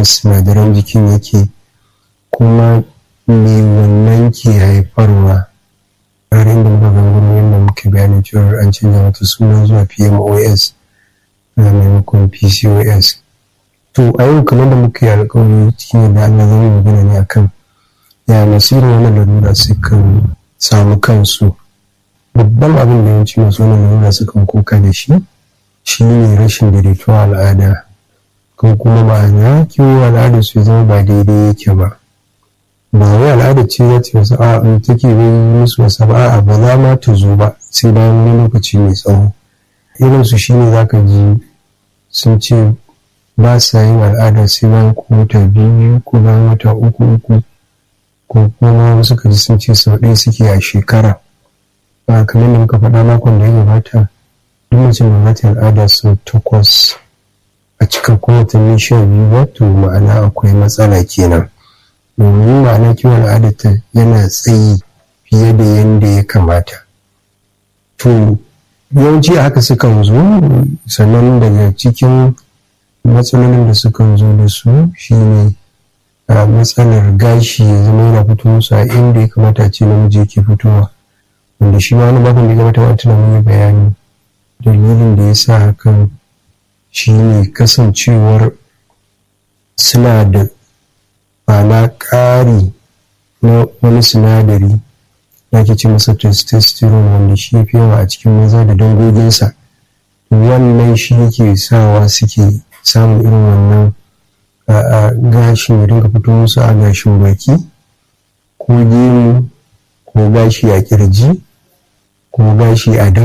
yaya sinadaran jikin yake kuma me wannan ke haifarwa har inda muka gangaro yadda muke bayanin cewa an canza mata suna zuwa pmos na maimakon pcos to a yau kamar da muka yi alkawari cikin yadda allah zai magana ne akan ya masu irin wannan larura sukan samu kansu babban abin da yawanci masu wannan larura sukan kuka da shi shi ne rashin daidaituwa al'ada ko kuma ma'ana kiwo al'ada su zama ba daidai yake ba ba wai al'ada ce za ta wasu a in take bai musu wasa ba a ba za ma ta zo ba sai bayan wani lokaci mai tsawo irin su shine zaka ji sun ce ba sa yin al'ada sai bayan ko wata biyu ko bayan wata uku uku ko kuma wasu kaji sun ce sau ɗaya suke a shekara ba kamar da muka faɗa makon da ya gabata duk mace mai mata al'ada sau takwas a cikin kowatanni sha biyu ba to ma'ana akwai matsala kenan domin ma'ana kiwon al'adarta yana tsayi fiye da yadda ya kamata to yawanci haka sukan zo sannan daga cikin matsalolin da sukan zo da su shine a matsalar gashi ya zama yana fito musu a inda ya kamata ce namiji yake fitowa wanda shi ma wani bakon da ya kamata wata na mun bayani dalilin da ya sa hakan shine kasancewar suna da ma'ana ƙari na wani sinadari da ake ce masa testosterone wanda shi ya fi yawa a cikin maza da dangoginsa wannan shi yake sawa suke samun irin wannan gashin ya dinga fito musu a gashin baki ko gemu ko gashi a kirji ko gashi a